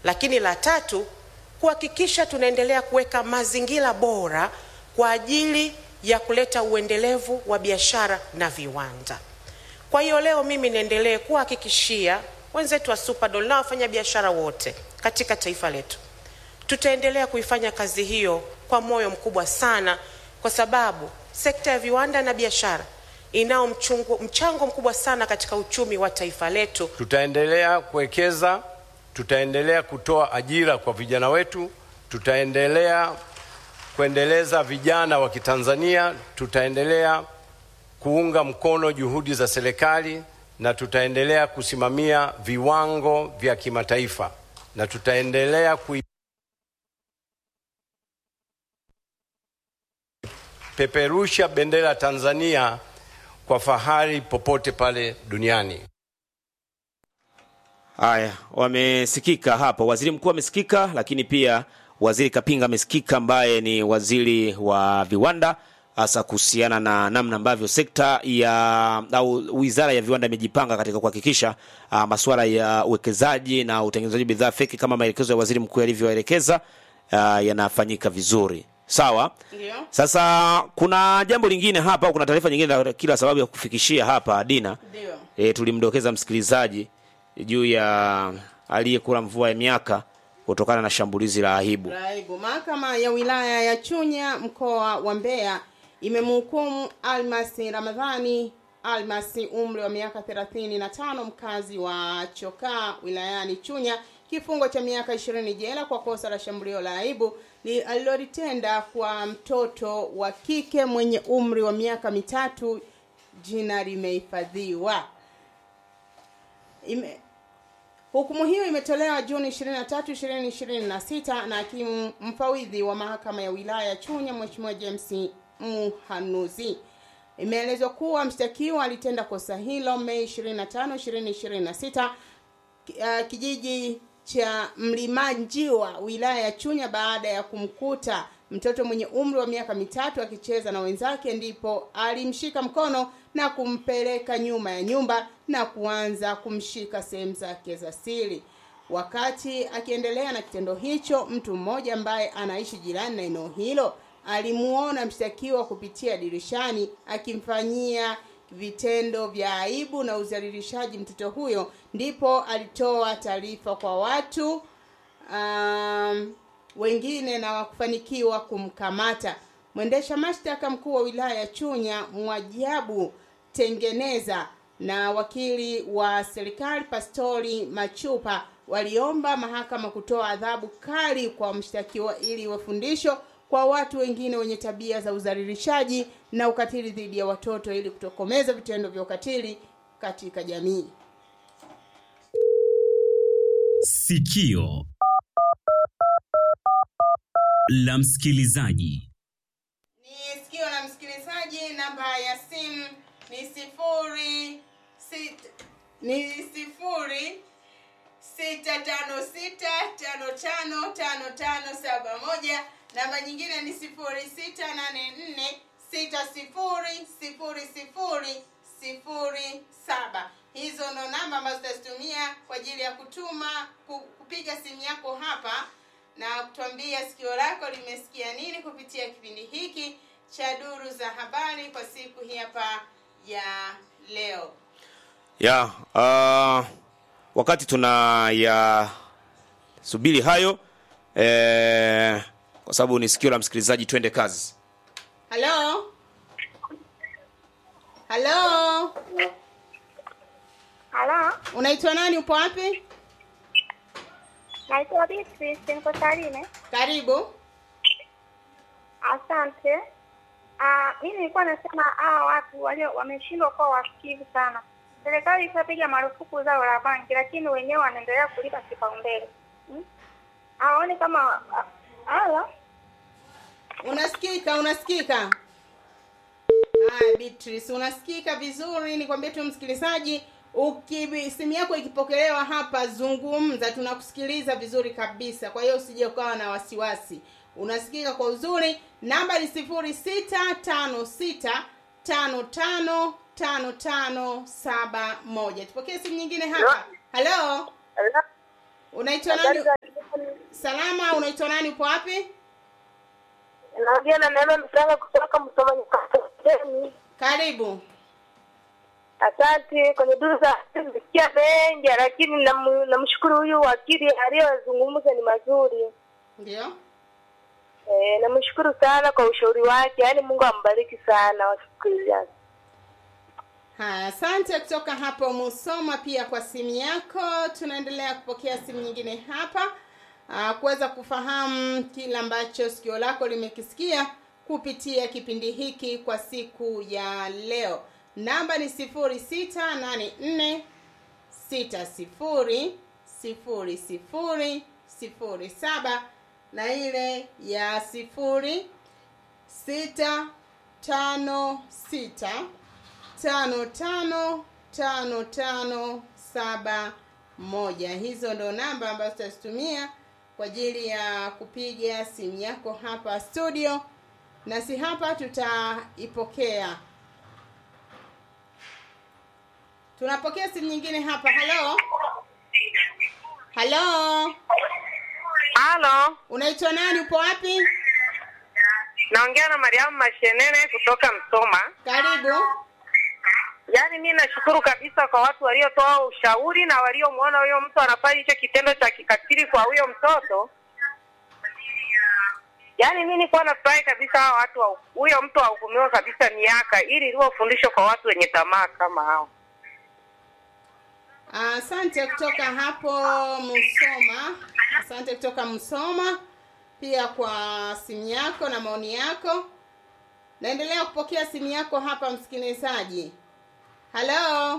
lakini la tatu kuhakikisha tunaendelea kuweka mazingira bora kwa ajili ya kuleta uendelevu wa biashara na viwanda. Kwa hiyo leo mimi niendelee kuhakikishia wenzetu wa Superdol na wafanyabiashara wote katika taifa letu, tutaendelea kuifanya kazi hiyo kwa moyo mkubwa sana, kwa sababu sekta ya viwanda na biashara inao mchungu, mchango mkubwa sana katika uchumi wa taifa letu. Tutaendelea kuwekeza, tutaendelea kutoa ajira kwa vijana wetu, tutaendelea kuendeleza vijana wa Kitanzania, tutaendelea kuunga mkono juhudi za serikali na tutaendelea kusimamia viwango vya kimataifa na tutaendelea kuipeperusha bendera ya Tanzania kwa fahari popote pale duniani. Haya, wamesikika hapo, waziri mkuu amesikika, lakini pia waziri Kapinga amesikika, ambaye ni waziri wa viwanda, hasa kuhusiana na namna ambavyo sekta ya au wizara ya viwanda imejipanga katika kuhakikisha uh, masuala ya uwekezaji na utengenezaji bidhaa feki kama maelekezo ya waziri mkuu yalivyoelekeza uh, yanafanyika vizuri. Sawa. Ndio. Sasa kuna jambo lingine hapa, au kuna taarifa nyingine na kila sababu ya kufikishia hapa Dina. Ndio. E, tulimdokeza msikilizaji juu ya aliyekula mvua ya miaka kutokana na shambulizi la aibu. Raibu. Mahakama ya wilaya ya Chunya mkoa wa Mbeya imemhukumu Almasi Ramadhani Almasi umri wa miaka 35 mkazi wa Chokaa wilayani Chunya kifungo cha miaka 20 jela kwa kosa la shambulio la aibu li- alilolitenda kwa mtoto wa kike mwenye umri wa miaka mitatu. Jina limehifadhiwa. Ime, Hukumu hiyo imetolewa Juni 23, 2026 na hakimu mfawidhi wa mahakama ya wilaya ya Chunya Mheshimiwa James Muhanuzi. Imeelezwa kuwa mshtakiwa alitenda kosa hilo Mei 25, 2026 ki- uh, kijiji cha Mlimanjiwa wilaya ya Chunya baada ya kumkuta mtoto mwenye umri wa miaka mitatu akicheza na wenzake, ndipo alimshika mkono na kumpeleka nyuma ya nyumba na kuanza kumshika sehemu zake za siri. Wakati akiendelea na kitendo hicho, mtu mmoja ambaye anaishi jirani na eneo hilo alimuona mshtakiwa kupitia dirishani akimfanyia vitendo vya aibu na udhalilishaji mtoto huyo, ndipo alitoa taarifa kwa watu um, wengine na wakufanikiwa kumkamata. Mwendesha mashtaka mkuu wa wilaya ya Chunya Mwajabu Tengeneza na wakili wa serikali Pastori Machupa waliomba mahakama kutoa adhabu kali kwa mshtakiwa ili iwe fundisho kwa watu wengine wenye tabia za udhalilishaji na ukatili dhidi ya watoto ili kutokomeza vitendo vya ukatili katika jamii. Sikio la msikilizaji. ni sikio la msikilizaji namba ya simu ni sifuri sit, ni sifuri sita tano sita tano tano tano tano saba moja namba nyingine ni sifuri sita nane nne sita sifuri sifuri sifuri sifuri saba hizo ndo namba ambazo tutazitumia kwa ajili ya kutuma ku- kupiga simu yako hapa na kutuambia sikio lako limesikia nini kupitia kipindi hiki cha duru za habari kwa siku hii hapa ya leo ya uh, wakati tuna ya subiri hayo eh, kwa sababu ni sikio la msikilizaji, twende kazi. halo halo Halo, unaitwa nani upo wapi naitwa Beatrice, niko Tarime. karibu Asante. Ah, mimi nilikuwa nasema hawa watu walio wameshindwa kuwa wasikivu sana. Serikali ishapiga marufuku zao la banki, lakini wenyewe wanaendelea kulipa kipaumbele. Hmm? Hawaoni kama ah, halo unasikika unasikika haya beatrice unasikika vizuri nikwambie tu msikilizaji uki simu yako ikipokelewa hapa zungumza tunakusikiliza vizuri kabisa kwa hiyo usije ukawa na wasiwasi unasikika kwa uzuri namba ni sifuri sita tano sita tano tano tano tano saba moja tupokee simu nyingine hapa halo Unaitwa nani? Salama, unaitwa nani? Upo wapi? Naongea na Neema Msanga kutoka Msoma Nyakateni. Karibu. Asante. Kwenye duru za nimesikia mengi, lakini namu- namshukuru huyu wakili aliyozungumza ni mazuri. Ndio. E, namshukuru sana kwa ushauri wake, yaani Mungu ambariki sana wasikilizaji. Haya, asante kutoka hapo Musoma pia kwa simu yako. Tunaendelea kupokea simu nyingine hapa ah, kuweza kufahamu kile ambacho sikio lako limekisikia kupitia kipindi hiki kwa siku ya leo. Namba ni sifuri sita nane nne sita sifuri sifuri sifuri sifuri saba na ile ya sifuri sita tano sita tano tano tano tano saba moja. Hizo ndo namba ambazo tutazitumia kwa ajili ya kupiga simu yako hapa studio, nasi hapa tutaipokea. Tunapokea simu nyingine hapa. Halo, halo, Halo, unaitwa nani? Upo wapi? naongea na Mariamu Mashenene kutoka Msoma. Karibu. Yaani mi nashukuru kabisa kwa watu waliotoa ushauri na waliomwona huyo mtu anafanya hicho kitendo cha kikatili kwa huyo mtoto. Yaani mi nilikuwa nafurahi kabisa hao watu wa- huyo mtu ahukumiwe kabisa miaka, ili liwe fundisho kwa watu wenye tamaa kama hao. Asante kutoka hapo Musoma. Asante kutoka Musoma pia kwa simu yako na maoni yako. Naendelea kupokea simu yako hapa msikilizaji. Halo,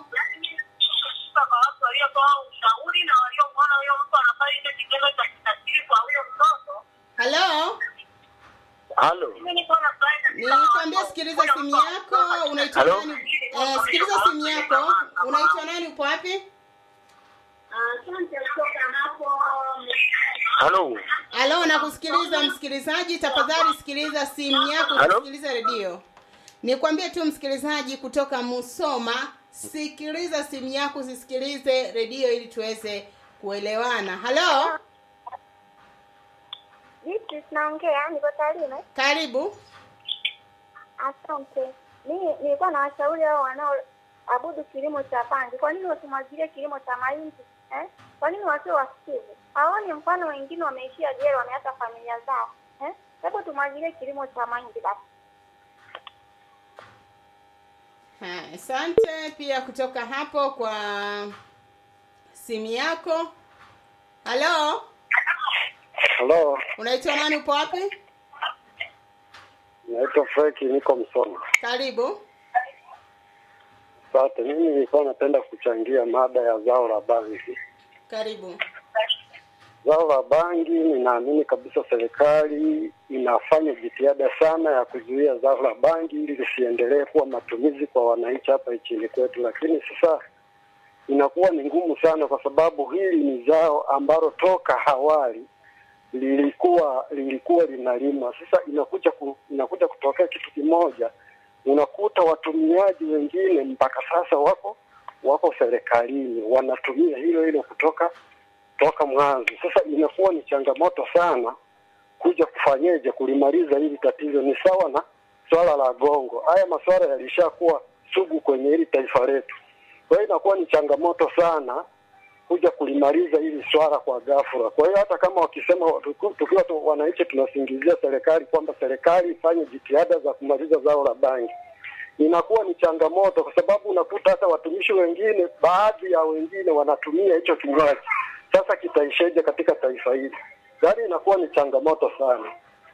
kwa watu waliotoa ushauri na waliomwona huyo mtu anafanya hicho kitendo cha kikatili kwa huyo mtoto. halo. Halo, Mi nilikuwa nafurahi kabisa Nilikwambia sikiliza simu yako. Unaitwa Halo? nani? Eh, sikiliza simu yako. Unaitwa nani? Upo wapi? Asante kutoka hapo. halo, Halo, nakusikiliza msikilizaji. Tafadhali sikiliza simu yako, Halo? usisikilize redio. Nikwambie tu msikilizaji kutoka Musoma, sikiliza simu yako, usisikilize redio ili tuweze kuelewana. Halo, Vipi, tunaongea, niko Tarime. karibu. Asante. Mimi nilikuwa na washauri hao wanaoabudu kilimo cha pangi, kwa nini wasimwagilie kilimo cha mahindi eh? Kwa nini wasio wasikivu? Haoni mfano wengine wameishia jela, wameacha familia zao eh? Hebu tumwagilie kilimo cha mahindi basi. Haya, Asante pia kutoka hapo kwa simu yako. Halo, Halo, unaitwa nani? Upo wapi? naitwa Frank, niko Msoma. Karibu. Asante. Mimi nilikuwa napenda kuchangia mada ya zao la bangi. Karibu. Zao la bangi, ninaamini kabisa serikali inafanya jitihada sana ya kuzuia zao la bangi ili lisiendelee kuwa matumizi kwa wananchi hapa nchini kwetu, lakini sasa inakuwa ni ngumu sana, kwa sababu hili ni zao ambalo toka awali lilikuwa lilikuwa linalimwa. Sasa inakuja ku, inakuja kutokea kitu kimoja, unakuta watumiaji wengine mpaka sasa wako wako serikalini wanatumia hilo hilo kutoka toka mwanzo. Sasa inakuwa ni changamoto sana kuja kufanyeje kulimaliza hili tatizo. Ni sawa na swala la gongo, haya masuala yalishakuwa sugu kwenye hili taifa letu. Kwa hiyo inakuwa ni changamoto sana kuja kulimaliza hili swala kwa ghafla. Kwa hiyo hata kama wakisema tuku- tukiwa tu wananchi tunasingizia serikali kwamba serikali ifanye jitihada za kumaliza zao la bangi, inakuwa ni changamoto, kwa sababu unakuta hata watumishi wengine, baadhi ya wengine wanatumia hicho kinywaji. Sasa kitaisheje katika taifa hili? Yaani inakuwa ni changamoto sana.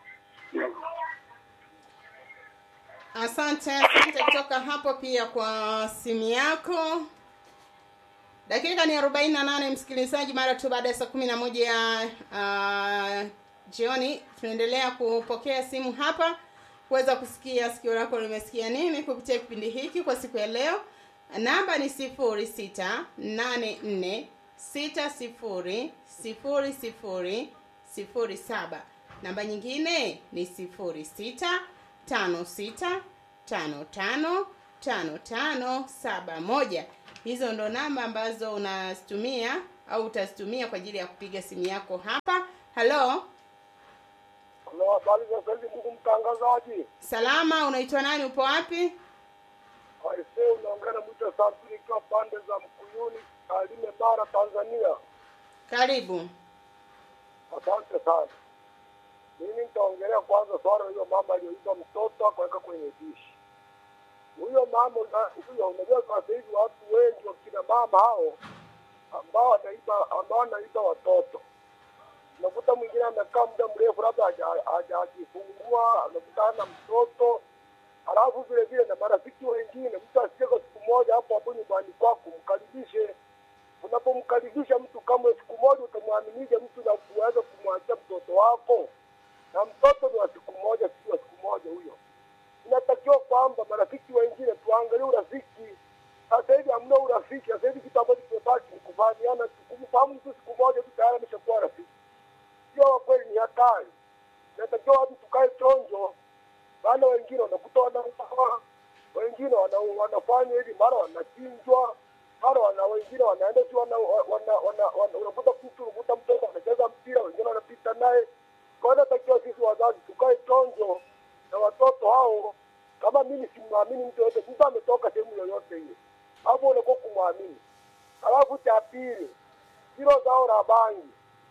Asante, asante kutoka hapo pia kwa simu yako. Dakika ni 48 msikilizaji, mara tu baada ya saa kumi na moja ya uh, jioni tunaendelea kupokea simu hapa kuweza kusikia sikio lako limesikia nini kupitia kipindi hiki kwa siku ya leo. Namba ni sifuri sita nane nne sita sifuri sifuri sifuri sifuri saba. Namba nyingine ni sifuri sita tano sita tano tano tano tano saba moja. Hizo ndo namba ambazo unazitumia au utazitumia kwa ajili ya kupiga simu yako hapa halo Halo, habari za saizi ndugu mtangazaji. salama unaitwa nani upo wapi Aisee, unaongea na Mwita Santuri ikiwa pande za Mkuyuni, Tarime, Bara, Tanzania. karibu Asante sana. Mimi nitaongelea kwanza swala hiyo mama aliyoiba mtoto akaweka kwenye dishi. Huyo mama una- huyo, unajua sasa hivi watu wengi wakina mama hao ambao wanaiba ambao wanaiba watoto unakuta mwingine amekaa muda mrefu labda haja- hajajifungua amekutana na mtoto halafu vile vile na marafiki wengine mtu asije kwa siku moja hapo hapo nyumbani kwako mkaribishe unapomkaribisha mtu kama siku moja utamwaminije mtu na kuweza kumwachia mtoto wako na mtoto ni wa siku moja si wa siku moja huyo inatakiwa kwamba marafiki wengine tuangalie urafiki sasa hivi hamna urafiki sasa hivi kitu ambacho kimebaki ni kufahamiana tu. kumfahamu mtu siku moja tu tayari ameshakuwa rafiki sio wa kweli ni hatari inatakiwa watu tukae chonjo maana wengine wanakuta wanauawa wengine wana, wanafanya hivi mara wanachinjwa mara wana wengine wanaenda si wana, wana, wana, wana, unakuta mtu unakuta mtoto anacheza mpira wengine wanapita naye kwa hiyo natakiwa sisi wazazi tukae chonjo na watoto hao kama mimi simwamini mtu yoyote mtu ametoka sehemu yoyote ile hapo unakuwa kumwamini alafu cha pili hilo zao la bangi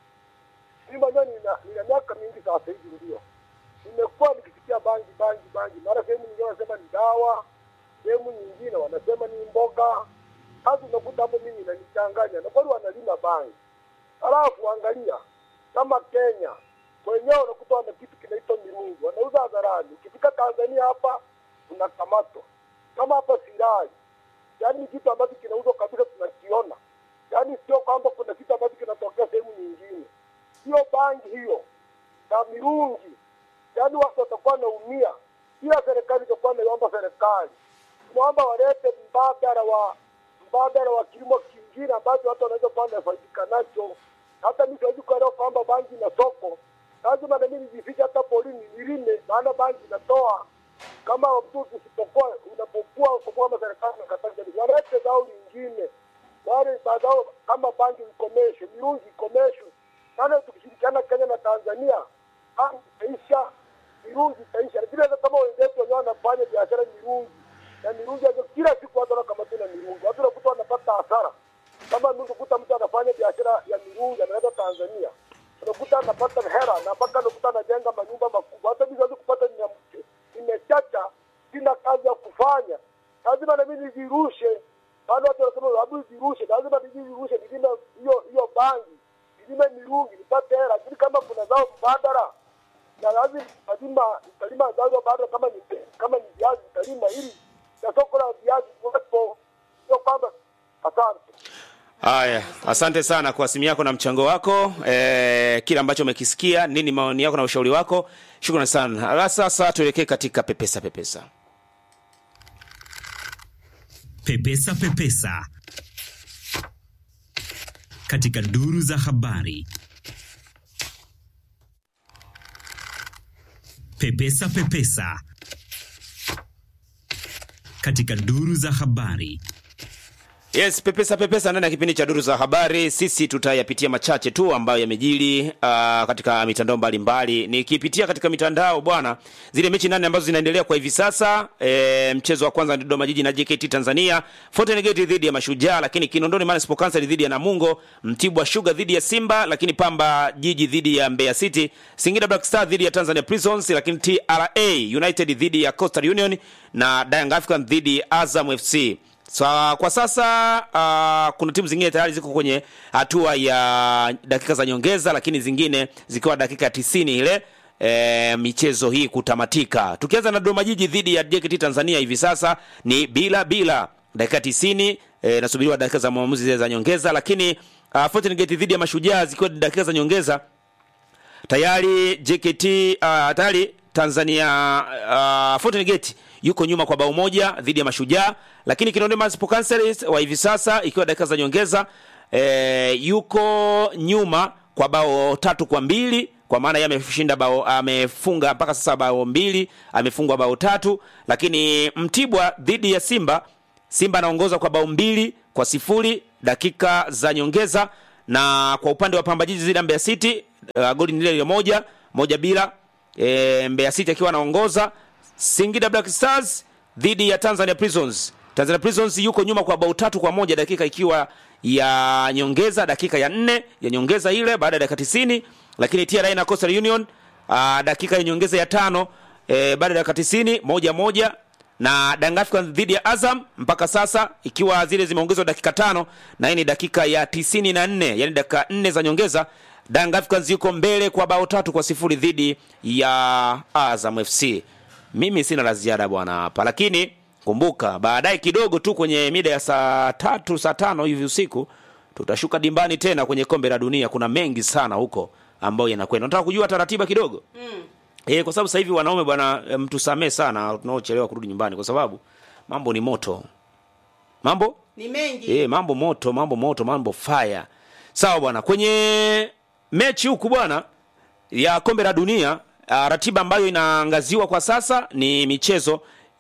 mimi mwenyewe nina, nina miaka mingi sasa hivi ndio nimekuwa nikisikia bangi bangi bangi mara sehemu nyingine wanasema ni dawa sehemu nyingine wanasema ni mboga sasa unakuta hapo mimi inanichanganya na kweli wanalima bangi halafu angalia kama kenya wenyewe unakuta wana kitu kinaitwa mirungu wanauza hadharani ukifika tanzania hapa unakamatwa kama hapa sirari yaani ni kitu ambacho kinauzwa kabisa tunakiona yaani sio kwamba kuna kitu ambacho kinatokea sehemu nyingine hiyo bangi hiyo na mirungi yaani watu watakuwa wanaumia kila serikali itakuwa naiomba serikali tunaomba walete mbadala wa mbadala wa kilimo kingine ambacho watu wanaweza kuwa wanafaidika nacho hata mi siwezi kuelewa kwamba bangi ina soko lazima nami nijifiche hata polini nilime maana bangi inatoa kama mtu usipokuwa unapokuwa unapokuwa kama serikali nakataza walete zao lingine wale bazao kama bangi ikomeshwe mirungi ikomeshwe maana tukishirikiana Kenya na Tanzania bangi itaisha mirungi itaisha vile hata kama wenzetu wenyewe wanafanya biashara mirungi na mirungi hazo kila siku watu wanakamatwa na mirungi watu wanakuta wanapata hasara kama mtu kuta mtu anafanya biashara ya mirungi analeta Tanzania unakuta anapata hera na mpaka unakuta anajenga manyumba makubwa hata mimi siwezi kupata nina- nimechacha sina kazi ya kufanya lazima na mimi nijirushe maana watu wanasema hebu jirushe lazima nijirushe nilime hiyo hiyo bangi nilime mirungi nipate hela lakini kama kuna zao mbadala na lazima lazima nitalima zao mbadala kama ni kama ni viazi nitalima ili na soko la viazi kuwepo sio kwamba asante Haya, asante sana kwa simu yako na mchango wako e, kile ambacho umekisikia, nini maoni yako na ushauri wako. Shukrani sana. Ala, sasa tuelekee katika pepesa pepesa. Pepesa Pepesa katika duru za habari. Pepesa Pepesa katika duru za habari. Yes, pepesa pepesa ndani ya kipindi cha duru za habari. Sisi tutayapitia machache tu ambayo yamejiri uh, katika mitandao mbalimbali. Nikipitia katika mitandao bwana, zile mechi nane ambazo zinaendelea kwa hivi sasa. E, mchezo wa kwanza ni Dodoma Jiji na JKT Tanzania, Fountain Gate dhidi ya Mashujaa, lakini Kinondoni Municipal Council dhidi ya Namungo, Mtibwa Sugar dhidi ya Simba, lakini Pamba Jiji dhidi ya Mbeya City, Singida Black Star dhidi ya Tanzania Prisons, lakini TRA United dhidi ya Coastal Union na Young African dhidi ya Azam FC. So, kwa sasa uh, kuna timu zingine tayari ziko kwenye hatua ya dakika za nyongeza, lakini zingine zikiwa dakika tisini ile e, michezo hii kutamatika. Tukianza na Dodoma Jiji dhidi ya JKT Tanzania hivi sasa ni bila bila dakika tisini e, nasubiriwa dakika za maamuzi zile za nyongeza, lakini uh, Fountain Gate dhidi ya Mashujaa zikiwa ni dakika za nyongeza tayari JKT uh, tayari Tanzania uh, Fountain Gate yuko nyuma kwa bao moja dhidi ya Mashujaa, lakini Kinondoni Municipal Council wa hivi sasa ikiwa dakika za nyongeza e, yuko nyuma kwa bao tatu kwa mbili kwa maana yeye ameshinda bao amefunga mpaka sasa bao mbili amefungwa bao tatu, lakini Mtibwa dhidi ya Simba Simba anaongoza kwa bao mbili kwa sifuri dakika za nyongeza, na kwa upande wa Pamba Jiji dhidi ya Mbeya City uh, goli ni lile lile moja moja bila e, Mbeya City akiwa anaongoza. Singida Black Stars dhidi ya Tanzania Prisons. Tanzania Prisons yuko nyuma kwa bao tatu kwa moja dakika ikiwa ya nyongeza, dakika ya nne ya nyongeza ile baada ya dakika tisini, lakini TRA na Coastal Union uh, dakika ya nyongeza ya tano e, baada ya dakika tisini moja moja na Young Africans dhidi ya Azam mpaka sasa ikiwa zile zimeongezwa dakika tano na hii ni dakika ya tisini na nne yani dakika nne za nyongeza. Young Africans yuko mbele kwa bao tatu kwa sifuri dhidi ya Azam FC. Mimi sina la ziada bwana hapa, lakini kumbuka baadaye kidogo tu kwenye mida ya saa tatu saa tano hivi usiku tutashuka dimbani tena kwenye kombe la dunia. Kuna mengi sana huko ambayo yanakwenda. Nataka kujua taratiba kidogo Mm. Eh, kwa sababu sasa hivi wanaume bwana, eh, mtusamee sana tunaochelewa kurudi nyumbani, kwa sababu mambo ni moto, mambo Ni mengi. eh, mambo moto, mambo moto, mambo fire. Sawa bwana, kwenye mechi huku bwana ya kombe la dunia ah, ratiba ambayo inaangaziwa kwa sasa ni michezo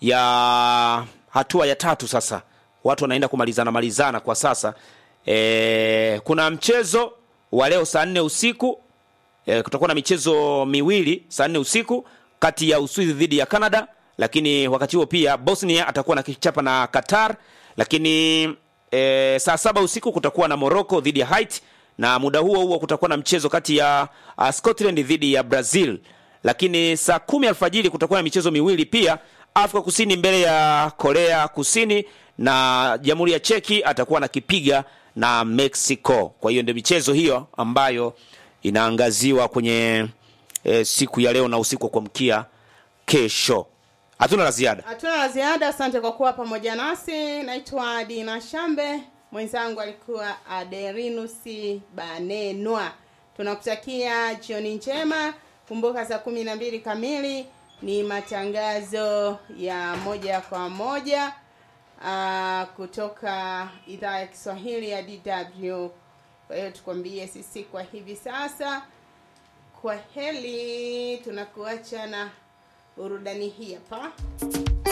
ya hatua ya tatu. Sasa watu wanaenda kumalizana malizana kwa sasa. E, kuna mchezo wa leo saa nne usiku e, kutakuwa na michezo miwili saa nne usiku kati ya Uswizi dhidi ya Canada, lakini wakati huo pia Bosnia atakuwa na kichapa na Qatar, lakini e, saa saba usiku kutakuwa na Morocco dhidi ya Haiti, na muda huo huo kutakuwa na mchezo kati ya uh, Scotland dhidi ya Brazil, lakini saa kumi alfajiri kutakuwa na michezo miwili pia Afrika Kusini mbele ya Korea Kusini na Jamhuri ya Cheki atakuwa na kipiga na Mexico. Kwa hiyo ndio michezo hiyo ambayo inaangaziwa kwenye e, siku ya leo na usiku wa kuamkia kesho. Hatuna la ziada. Hatuna la ziada. Asante kwa kuwa pamoja nasi. Naitwa Dina Shambe, mwenzangu alikuwa Aderinus Banenwa. Tunakutakia jioni njema. Kumbuka saa kumi na mbili kamili ni matangazo ya moja kwa moja uh, kutoka idhaa ya Kiswahili ya DW. Kwa hiyo tukwambie sisi kwa hivi sasa, kwa heli, tunakuacha na burudani hii hapa.